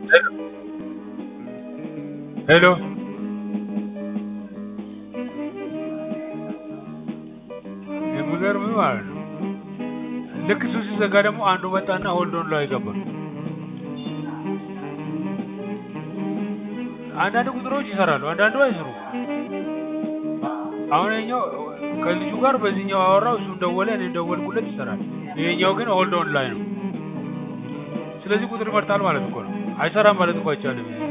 ሄሎ የሚገርምህ ማለት ነው ልክ እሱ ሲዘጋ ደግሞ አንዱ መጣና ሆልዶን ላይ ገባ። አንዳንድ ቁጥሮች ይሰራሉ፣ አንዳንዱ አይሰሩም። አሁን ይኸኛው ከልጁ ጋር በዚህኛው አወራው፣ እሱም ደወለ፣ እኔም ደወልኩለት፣ ይሰራል። ይሄኛው ግን ሆልዶን ላይ ነው። ስለዚህ ቁጥር ይመርጣል ማለት እኮ ነው። አይሰራም ማለት እኮ አይቻልም።